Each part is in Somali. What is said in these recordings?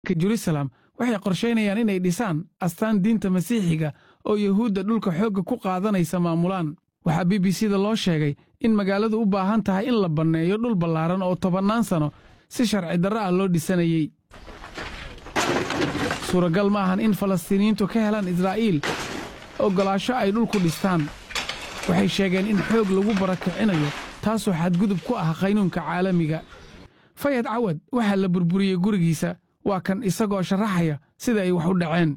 jerusalem waxay qorshaynayaan inay dhisaan astaan diinta masiixiga oo yuhuudda dhulka xoogga ku qaadanaysa maamulaan waxaa b b c da loo sheegay in magaaladu u baahan tahay in la banneeyo dhul ballaaran oo tobannaan sano si sharci darro ah loo dhisanayey suuragal ma ahan in falastiiniyiintu ka helaan israa'iil oggolaasho ay dhulku dhistaan waxay sheegeen in xoog lagu barakicinayo taasoo xadgudub ku ah qaynuunka caalamiga fayad cawad waxaa la burburiyey gurigiisa waa kan isagoo sharaxaya sida ay wax u dhaceen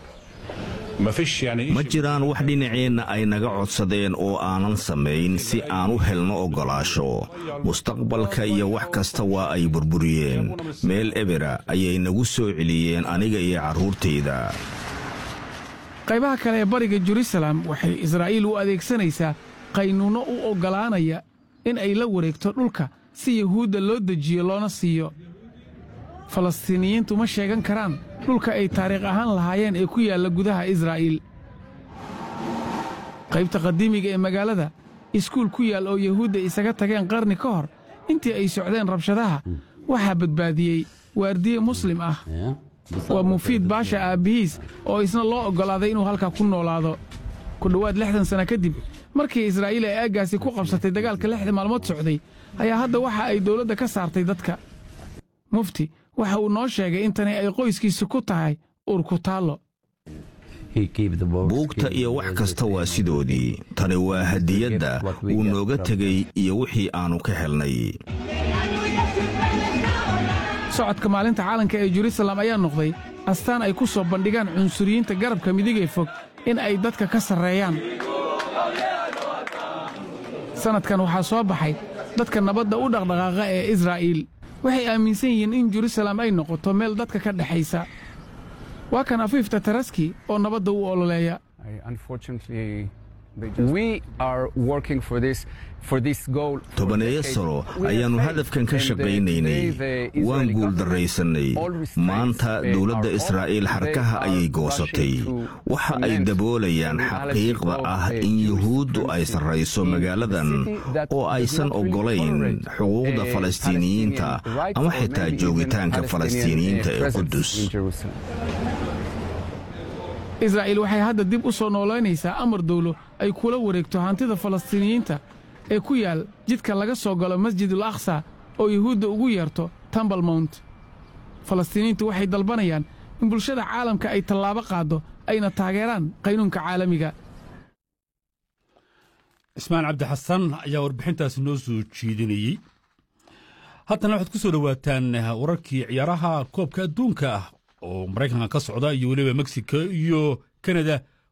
ma jiraan wax dhinaceenna ay naga codsadeen oo aanan samayn si aan u helno oggolaasho mustaqbalka iyo wax kasta waa ay burburiyeen meel ebera ayay nagu soo celiyeen aniga iyo carruurtayda qaybaha kale ee bariga jerusalem waxay israa'iil u adeegsanaysaa qaynuunno u oggolaanaya in ay la wareegto dhulka si yuhuudda loo dejiyo loona siiyo falastiiniyiintu ma sheegan karaan dhulka ay taariikh ahaan lahaayeen ee ku yaalla gudaha israa'iil qaybta qadiimiga ee magaalada iskuul ku yaal oo yuhuudda isaga tageen qarni ka hor intii ay socdeen rabshadaha waxaa badbaadiyey waardiye muslim ah waa mufiid baasha aabbihiis oo isna loo oggolaaday inuu halkaa ku noolaado ku dhowaad lixdan sanno kadib markii israa'iil ay aaggaasi ku qabsatay dagaalka lixda maalmood socday ayaa hadda waxa ay dawladda ka saartay dadka mufti waxa uu noo sheegay in tani ay qoyskiisa ku tahay uurkutaallo buugta iyo wax kasta waa sidoodii tani waa hadiyadda uu nooga tegey iyo wixii aannu ka helnay socodka maalinta caalanka ee jerusalem ayaa noqday astaan ay ku soo bandhigaan cunsuriyiinta garabka midigee fog in ay dadka ka sarreeyaan sannadkan waxaa soo baxay dadka nabadda u dhaqdhaqaaqa ee israa'iil waxay aaminsan yihiin in jerusalem ay noqoto meel dadka ka dhexaysa waa kan afiifta taraski oo nabadda u ololeeya tobaneeyo sano ayaannu hadafkan ka shaqaynaynay waan guuldarraysannay maanta dawladda israa'iil xarkaha ayay goosatay waxa ay daboolayaan xaqiiqda ah in yuhuuddu ay sarrayso magaaladan oo aysan oggolayn xuquuqda falastiiniyiinta ama xitaa joogitaanka falastiiniyiinta ee qudus israa'iil waxay hadda dib u soo noolaynaysaa amar dawlo ay kula wareegto hantida falastiiniyiinta ee ku yaal jidka laga soo galo masjidul aqsa oo yuhuudda ugu yeerto tambal mount falastiiniyiintu waxay dalbanayaan in bulshada caalamka ay tallaabo qaaddo ayna taageeraan qaynuunka caalamiga ismaan cabdi xasan ayaa warbixintaasi noo soo jeedinayey haddana waxaad ku soo dhowaataan wararkii ciyaaraha koobka adduunka ah oo maraykanka ka socda iyo weliba mexico iyo kanada